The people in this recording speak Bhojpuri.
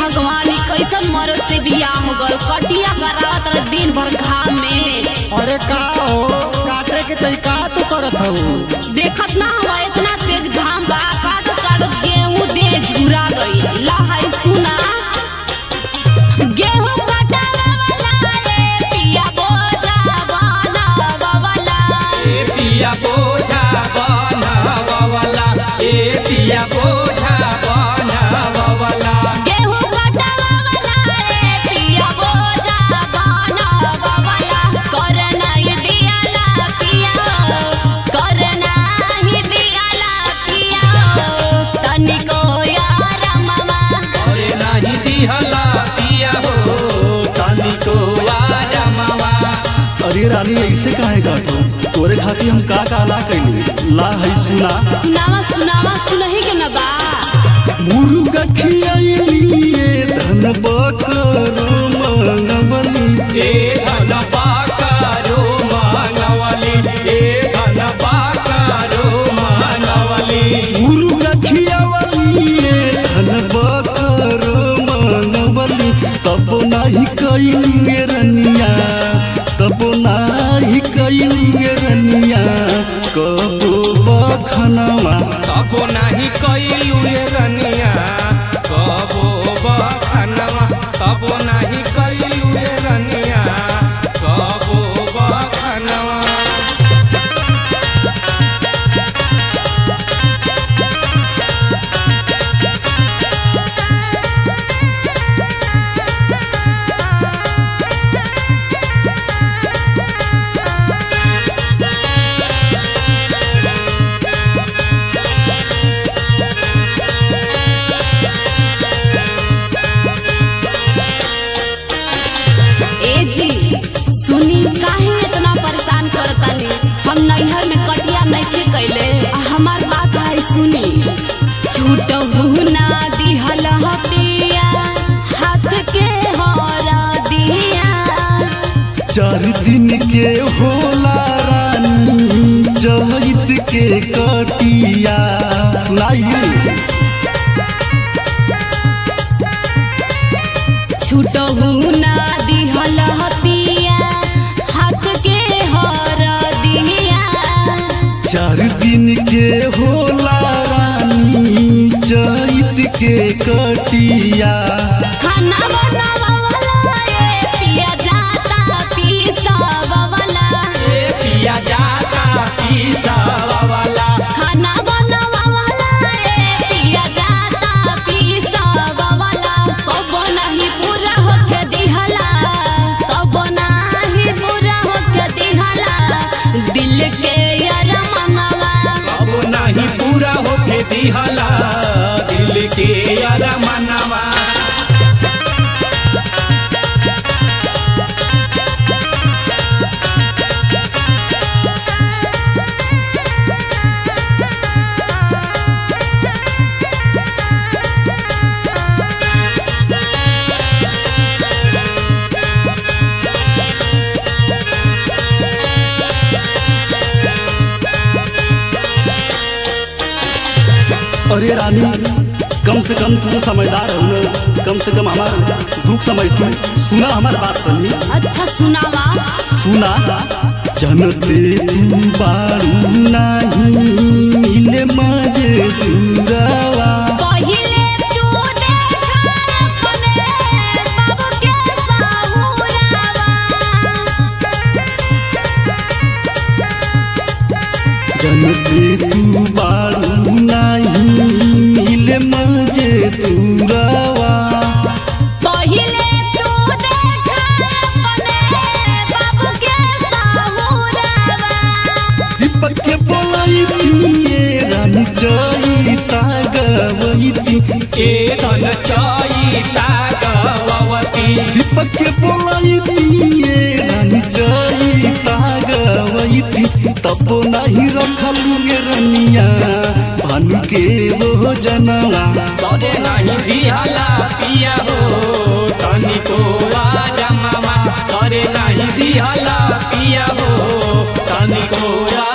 भगवान ई कैसन मरद से बियाह हो गल कटिया करावत रहे दिन भर घाम में अरे का हो काटे के तई का तू करत हऊ देखत ना हुआ इतना तेज घाम बा काट काट गेहूं दे झुरा गई लहाई सुना गेहूं कटावे वाला रे पिया बोझा बनावा वाला ए पिया बोझा बनावला ए पिया बोझा बनावला गेहूं कटावे वाला रे पिया बोझा बनावा वाला कर नहीं दियाला पिया कर नहीं दियाला पिया तनिको यार मामा अरे नाही दिहला पिया हो तनिको यार मामा अरे रानी ऐसे काहे काटो तोरे खातिर हम का का ना कैली ला है सुना सुनावा सुनावा सुनही के न बा मुर्गा खियाइलिए धन बकरो मंगवली ए धन पाकारो मानवली ए धन पाकारो मानवली मुर्गा खियावलिए धन बकरो मंगवली तब नाही कैलिए रनिया तब नाही कैलिए रनिया कबो बखनवा कबो नाही कैलू ये रनिया कबो बखनवा कबो नाही कैलू ये रनिया कबो बखनवा ए जी सुनी काहे इतना परेशान करतानी हम नैहर में कटिया नइखे कैले आ हमार बात है सुनी छूटहु ना दिहल हतिया हाथ के हरा दिया चार दिन के होला रानी चहित के कटिया सुनाइए छूटहु ना दिहल हतिया हाथ के हरा दिया चार दिन के होला रानी चहित के कटिया खाना बनावा वाला ए पिया जाता पीसावा वाला ए पिया जाता पीसावाला खाना बनावा वाला ए पिया जाता पीसावा वाला कबो नहीं पूरा होके दिहला कबो नहीं पूरा होके दिहला दिल के यार मनवा कबो नाही पूरा होके दिहला दिल के यार मनवा अरे रानी कम से कम तू तो समझदार हो ना कम से कम हमार दुख समझ तू सुना हमार बात सुनी अच्छा सुनावा सुना जनते तू बारू नाही मिले मजे दूरावा पहिले तू देखा अपने बाबू के साहुरावा जनते तू बारू नाही मिले मजे दूरावा पहिले तू देखा अपने बाबू के साहुरावा दीपक के बोलाई ये रानी चैता गवैती ए धन चैता गवती दीपक के बोलाई ये रानी चैता गवैती तब नहीं रखलू गे रनिया भानु के वो जनवा तोरे नहीं दिहला पिया हो तनिको आजा मामा तोरे नहीं दिहला पिया हो तनिको